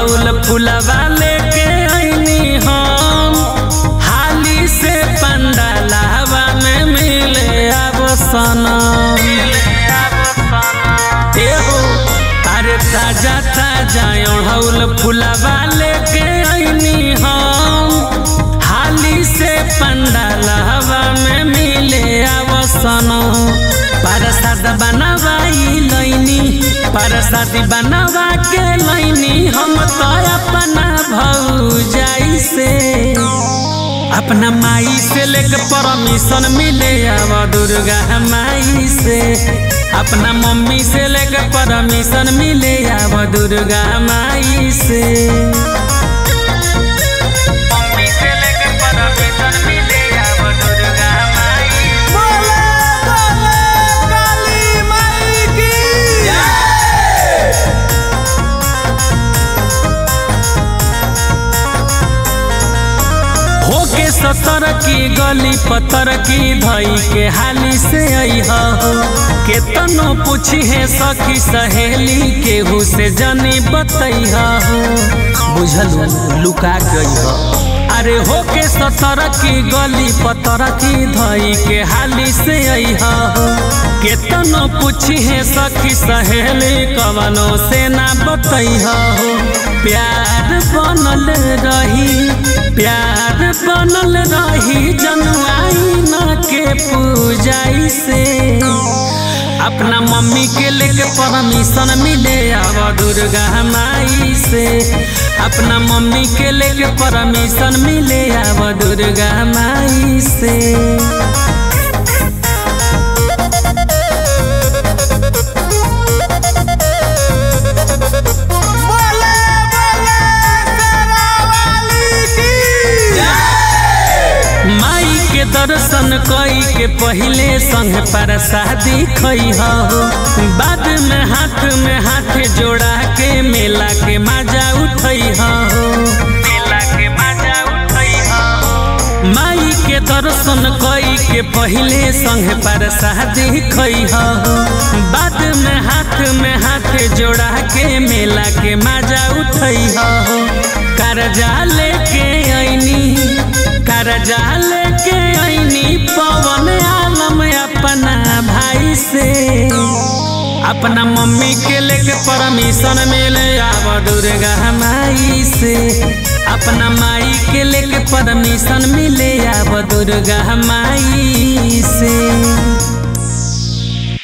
ओढ़ौल फुलवा लेके आईनी हम हाली से पंडालावा में मिले अब सनम एहो अरे ताजा ताजा ओढ़ौल फुलवा लेके आईनी हम हाली से पंडालावा में मिले अब सनम परसाद बनवाई लैनी परसादी बनवा के लैनी हम तो अपना भौजाई से अपना माई से लेके परमिशन मिले अब दुर्गा माई से अपना मम्मी से लेके परमिशन मिले अब दुर्गा माई से मम्मी से लेके परमिशन मिले अब दुर्गा माई से। बोले बोले काली माई की होके सतर की गली पतर की धई के हाली से अइहा हो केतनो पूछी है सखी सहेली केहू से जनी बतैहा हो बुझल लुका गई हो अरे होके सतर की गली पतर की धई के हाली से अइहा हो केतनो पूछी है सखी सहेली कवनो से ना बतैहा हो प्यार बनल रही प्यार बनल रही जनुआई न के पूजाई से अपना मम्मी के लेके परमिशन मिले अब दुर्गा माई से अपना मम्मी के लेके परमिशन मिले अब दुर्गा माई से बोले बोले तेरा वाली की माई के दर्शन कई के पहले संग प्रसादी खई हो बाद में हाथ में हाथ जोड़ा के मेला के मजा उठई हो मेला के मजा उठई हो माई के दर्शन कई के पहले संग प्रसादी खई हो बाद में हाथ में हाथ जोड़ा के मेला के मजा उठई हो कर्जा लेके आईनी कर्जा लेके आईनी पवन आलम अपना भाई से अपना मम्मी के लेके परमिशन मिले आब दुर्गा माई से अपना माई के लेके परमिशन मिले आब दुर्गा माई से